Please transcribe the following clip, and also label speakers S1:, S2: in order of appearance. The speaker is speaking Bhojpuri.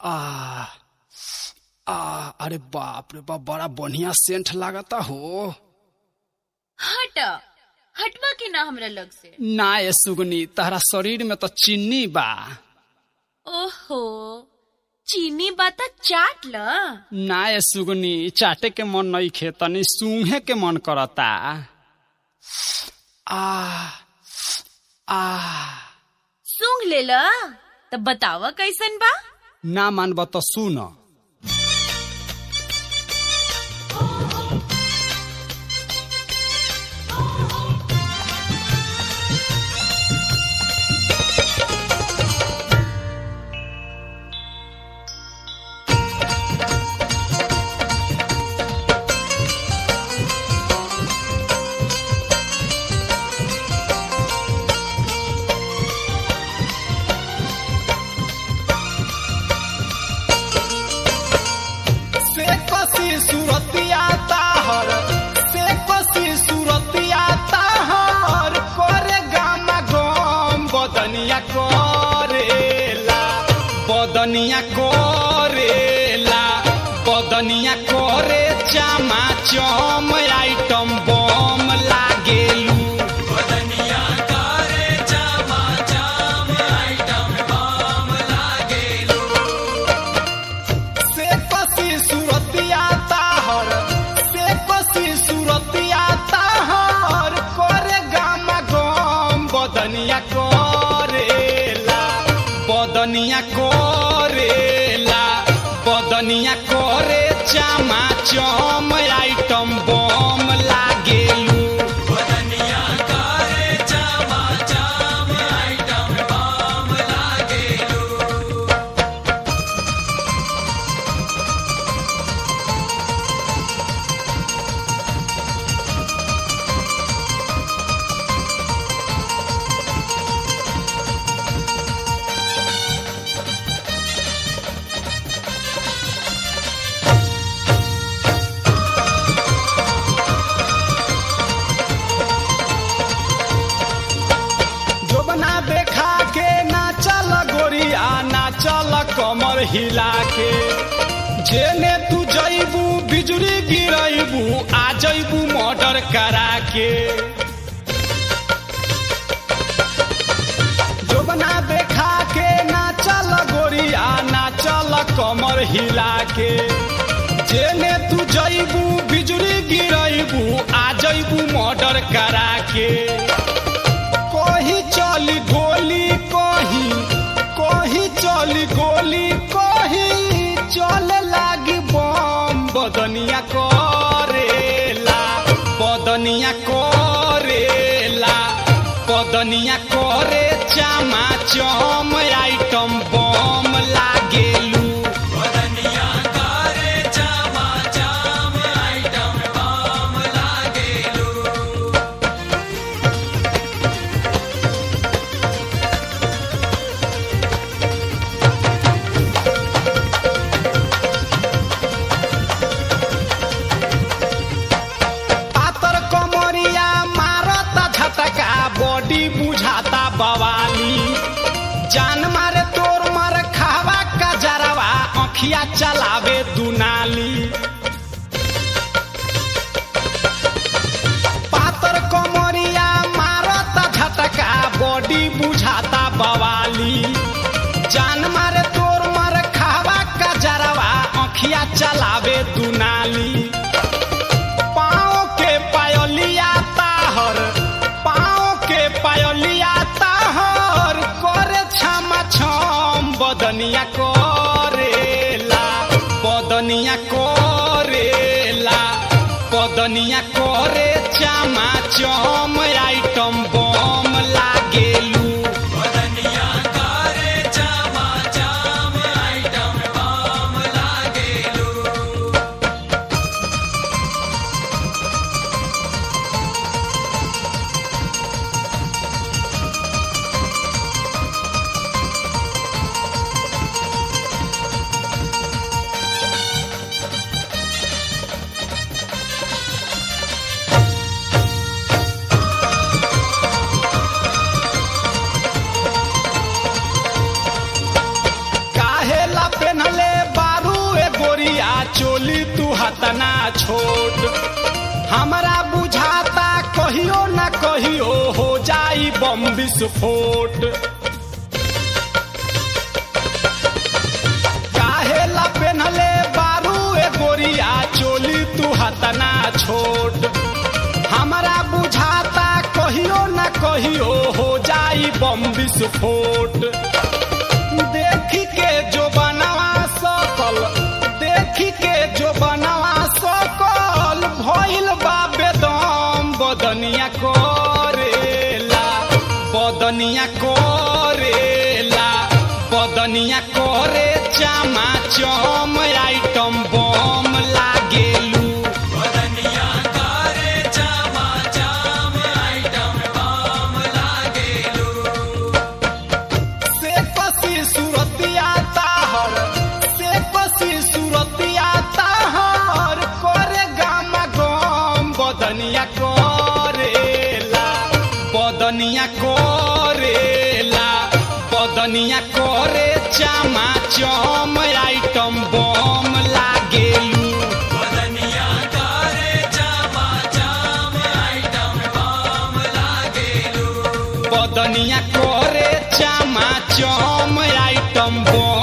S1: आ आ अरे बाप रे बाप बड़ा बढ़िया सेंट लागता हो
S2: हट हटवा के ना हमरा लग से
S1: ना ये सुगनी तहरा शरीर में तो चीनी बा
S2: ओहो चीनी बाता चाट ल
S1: ना ये सुगनी चाटे के मन नहीं खे तनी सूंघे के मन करता आ आ
S2: सूंघ ले ल तब बतावा कैसन बा
S1: ना मानब तो सुन से कसी सूरतिया ताहर से कसी सूरतिया ताहर करे गामा गम बदनिया करेला बदनिया करेला बदनिया करे चामा चम आइटम बम लागेलू बदनिया करे चामा चम आइटम बम लागेलू से कसी सूरतिया ताहर से कसी सूरतिया ताहर करे गामा गम बदनिया करेला बदनिया करेला बदनिया करे चामा चम आइटम बम लागेलू बदनिया करे चामा चम आइटम बम लागेलू जोबना देखा के ना चल गोरिया ना चल कमर हिला के जेने तू जैबू बिजली गिरैबू आ जैबू मर्डर करा के जोबना देखा के ना चल गोरिया ना चल कमर हिला के जेने तू जैबू बिजली गिरैबू आ जैबू मर्डर करा के कही चली गोली कही कही चली गोली कही चल लागी बम बदनिया करेला बदनिया करेला बदनिया करे चामा चम आइटम बम लागेलू बदनिया करे चामा चम आइटम बम लागेलू पातर कमरिया मारता झटका बॉडी बुझाता बवाली जान मारे तोर मर खावा का जरवा अखिया चलावे दुनाली पातर कमरिया मारता झटका बॉडी बुझाता बवाली जान मारे तोर मर खावा का जरवा अखिया चलावे दुनाली पाँव के पायलिया ताहर पाँव के पायलिया ताहर करे छमा छम बदनिया करेला बदनिया करेला बदनिया करे चामा चम आइटम बम लागेलू बदनिया करे चामा चम आइटम बम लागेलू हतना छोट हमरा बुझाता कहियो न कहियो हो जाई बम विस्फोट काहे ला पेन्हले बारू ए गोरिया चोली तू हतना छोट हमरा बुझाता कहियो न कहियो हो जाई बम विस्फोट देखी के जो बनवा सकल देखी के जो बनवा सकल भइल बा बेदम बदनिया करेला बदनिया करेला बदनिया करे चामा चम आइटम बम लागेलू से पसी सुरतिया ताहर से पसी सुरतिया ताहर करे गामा गम बदनिया करेला बदनिया करेला बदनिया करे चामा चम आइटम बम लागेलू बदनिया करे चामा चम आइटम बम